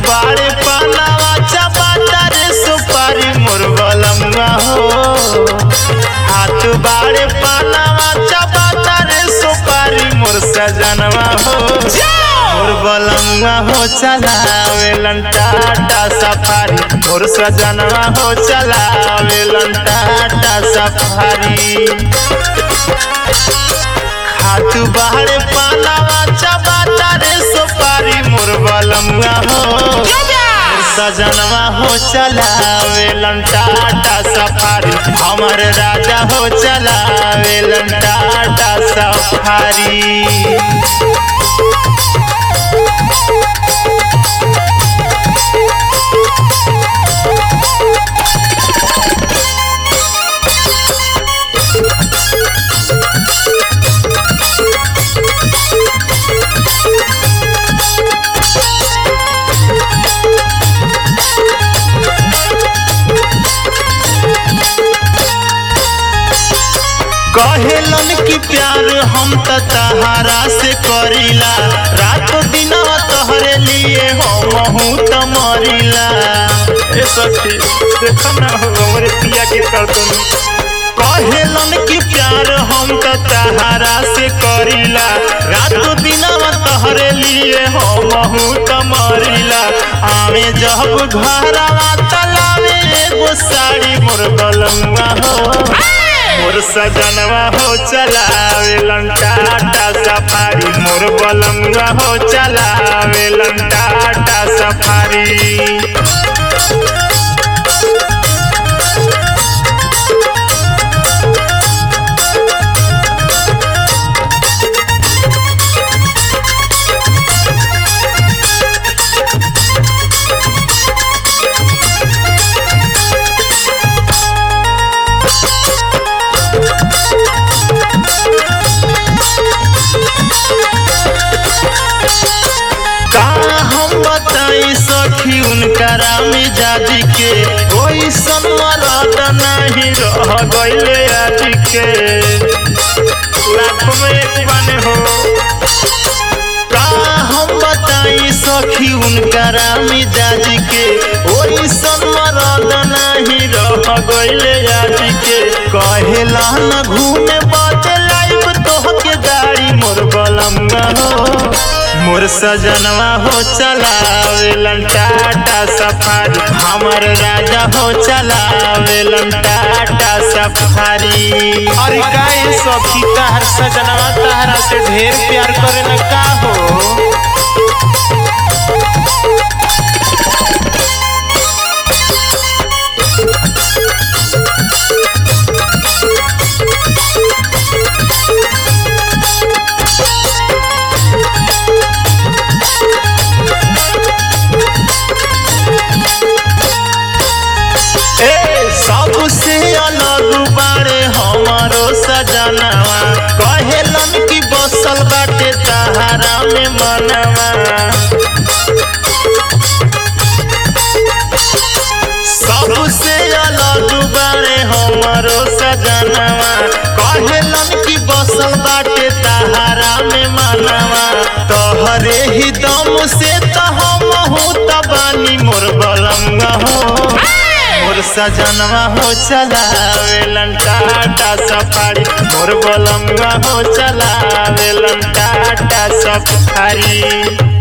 बाड़े पानावा चपाता रे सुपारी मोर बलमुआ हो हाथ बाड़े पानावा चपाता रे सुपारी मोर सजनवा हो मोर बलमुआ हो चलावे टाटा सफारी मोर सजनवा हो चलावे टाटा सफारी हाथ बाहरे पालावा चबाता रे सुपारी मोर बलमुआ हो मोर सजनवा हो चलावे टाटा सफारी हमर राजा हो चलावे टाटा सफारी कहेलन कि प्यार हम त तहारा से करीला रात दिन तहरे लिए हम हूँ त मरीला ए सखी देखो ना हो हमरे पिया के करतन कहेलन कि प्यार हम त तहारा से करीला रात दिन तहरे लिए हम हूँ त मरीला आवे जब घरवा तलावे एगो साड़ी मोर बलमुआ हो मोर सजनवा हो चलावे टाटा सफारी मोर बलमुआ हो चलावे टाटा सफारी का हम बताई सखी उनकरा मिजाजी के ओई मरद नहीं रह गईले आज के लाख में एक बने हो का हम बताई सखी उनकरा मिजाजी के ओई मरद नहीं रह गईले आज के कहेला न घूमे बाटे लाइव तोहके गाड़ी मोर बलंगा हो मोर सजनवा हो चलावे टाटा सफारी हमर राजा हो चलावे टाटा सफारी अरे काहे सखी तहर सजनवा तहरा से ढेर प्यार करे न का हो ए सबसे अलग बारे हमारो सजनवा कहेलन कि बसल बाटे तहारा में मनवा सबसे अलग बारे हमारो सजनवा कहेलन कि बसल बाटे तहारा में मनवा तोहरे ही दम से त हम हूँ तबानी मोर बलंगा हो मोर सजनवा हो चलावे टाटा सफारी मोर बलंगा हो चलावे टाटा सफारी